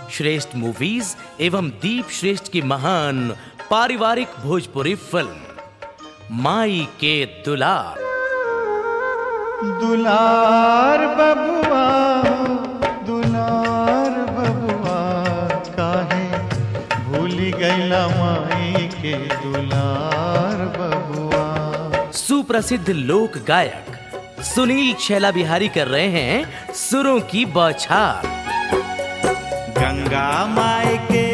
श्रेष्ठ movies एवं दीप श्रेष्ठ की महान पारिवारिक भोजपुरी फिल्म माई के दुलार दुलार बबुआ दुलार बबुआ काहे भूल गईला माई के दुलार बबुआ सुप्रसिद्ध लोक गायक सुनील छैला बिहारी कर रहे हैं सुरों की बौछार गंगा माई के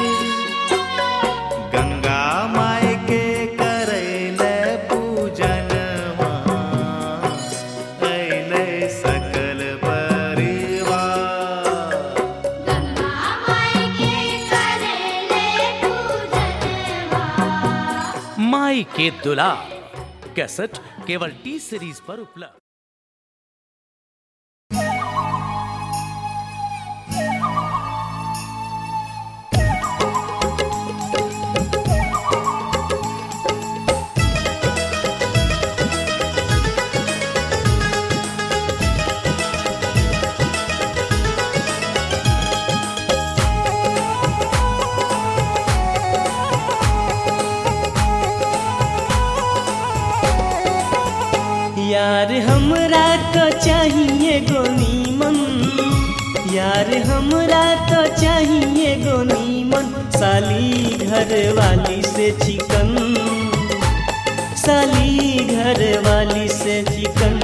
गंगा माई के करैले पूजन अइले सकल परिवार गंगा माई के करेले पूजनवा माई के दुलार कैसेट केवल टी सीरीज पर उपलब्ध यार हमरा तो चाहिए गोनीमन यार हमरा तो चाहिए गोनीमन साली घर वाली से चिकन साली घर वाली से चिकन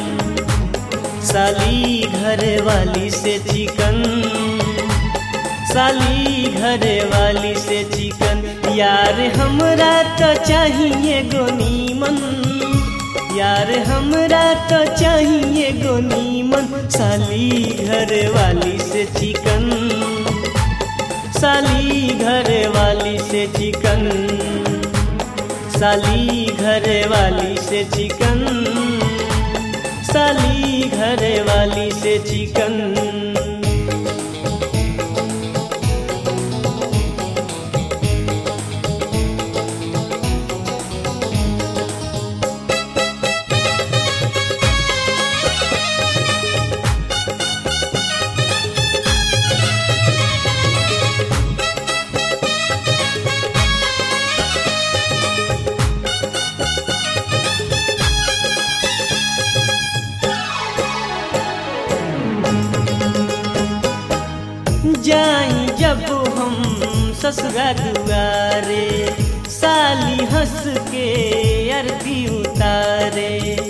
साली घर वाली से चिकन साली घर वाली से चिकन यार हमरा तो चाहिए गोनीमन यार हमरा तो चाहिए गोनीमन साली घर वाली से चिकन साली घर वाली से चिकन साली घर वाली से चिकन साली घर वाली से चिकन जाई जब हम ससुरा दुआरे साली हंस के अरबी उतारे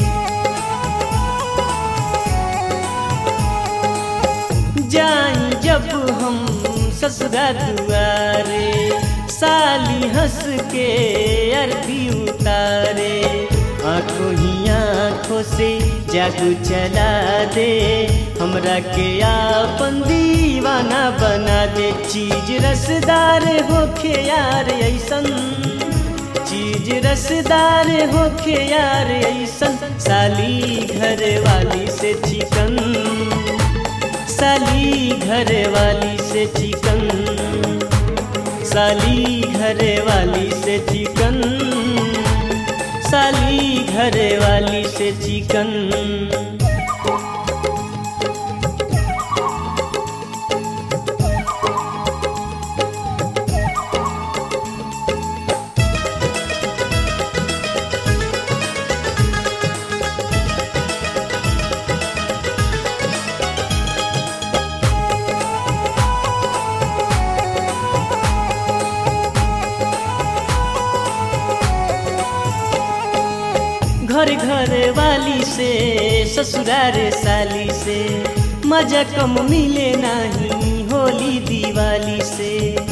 जाई जब हम ससुरा दुआरे साली हंस के अरबी उतारे आंखों ही आंखों से जादू चला दे हमरा के आपन दीवाना बना दे चीज रसदार होखे यार ऐसन चीज रसदार होखे यार ऐसन साली घर वाली से चिकन साली घर वाली से चिकन साली घर वाली से चिकन साली घर वाली से चिकन घर घर वाली से ससुरार साली से मजा कम मिले नहीं होली दिवाली से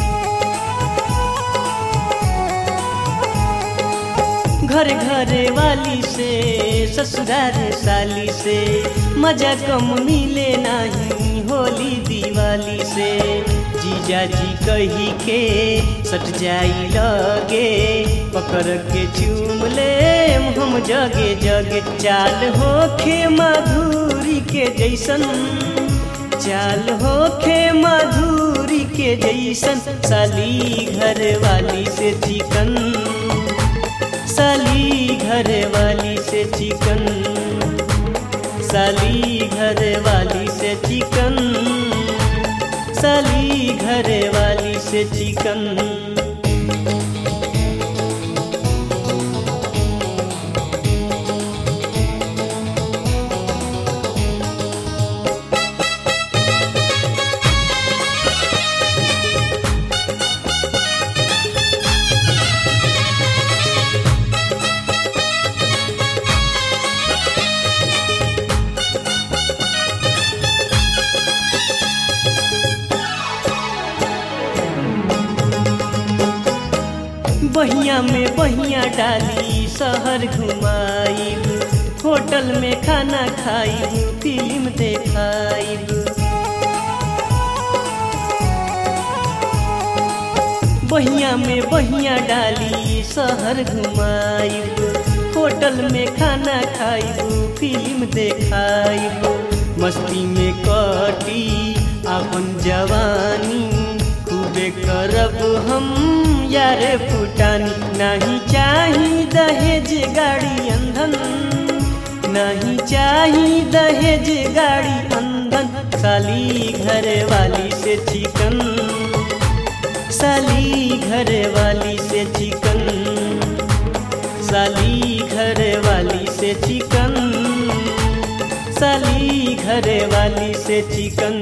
घर घर वाली से ससुरार साली से मजा कम मिले नहीं होली दिवाली से जीजा जी कही के सट जाई लगे पकड़ के चूम ले हम जगे जगे चाल होखे माधुरी के जैसन चाल होखे माधुरी के जैसन साली घर वाली से चिकन साली घर वाली से चिकन साली घर वाली से चिकन साली घरे वाली से चिकन बहिया में बहिया डाली शहर घुमाइब होटल में खाना खाइब फिल्म देखाइब बहिया में बहिया डाली शहर घुमाइब होटल में खाना खाइब फिल्म देखाइब मस्ती में कटी अपन जवानी खूबे करब हम यारे फुटानी नहीं चाही दहेज गाड़ी अंधन नहीं चाही दहेज गाड़ी अंधन साली घर वाली से चिकन साली घर वाली से चिकन साली घर वाली से चिकन साली घर वाली से चिकन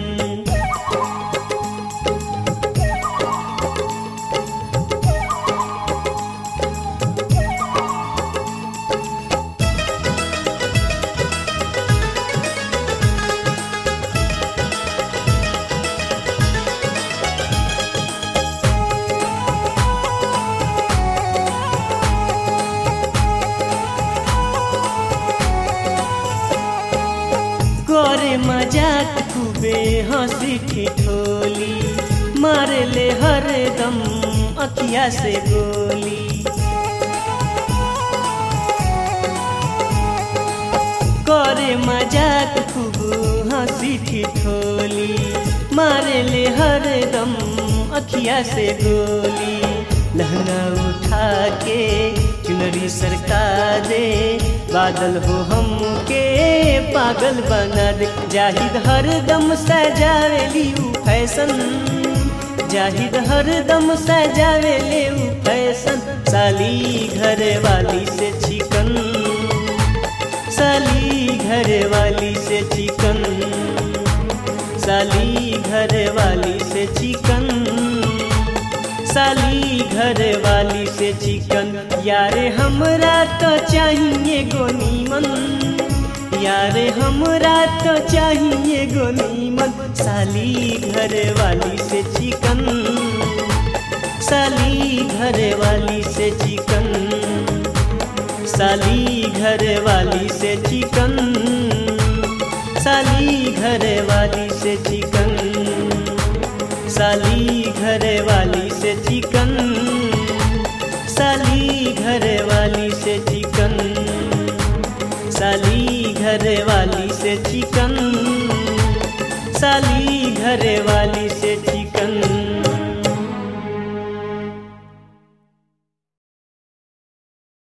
करे मजाक खूबे हंसी ठिठोली मारे ले हर दम अखिया से गोली करे मजाक खूब हंसी ठिठोली मारे ले हर दम अखिया से गोली लहंगा उठा के चुनरी सरका दे बादल हो हम के पागल बना दे जाहिद हर दम सजावेली ऊ फैशन जाहिद हर दम सजावेले ऊ फैशन साली घर वाली से चिकन साली घर वाली से चिकन साली घर वाली से चिकन साली घर वाली से चिकन यारे हमरा तो चाहिए गोनीमन यारे हमरा तो चाहिए गोनीमन साली घर वाली से चिकन साली घर वाली से चिकन साली घर वाली से चिकन साली घर वाली से चिकन साली घर वाली से चिकन साली घर वाली से चिकन साली घर वाली से चिकन साली घर वाली से चिकन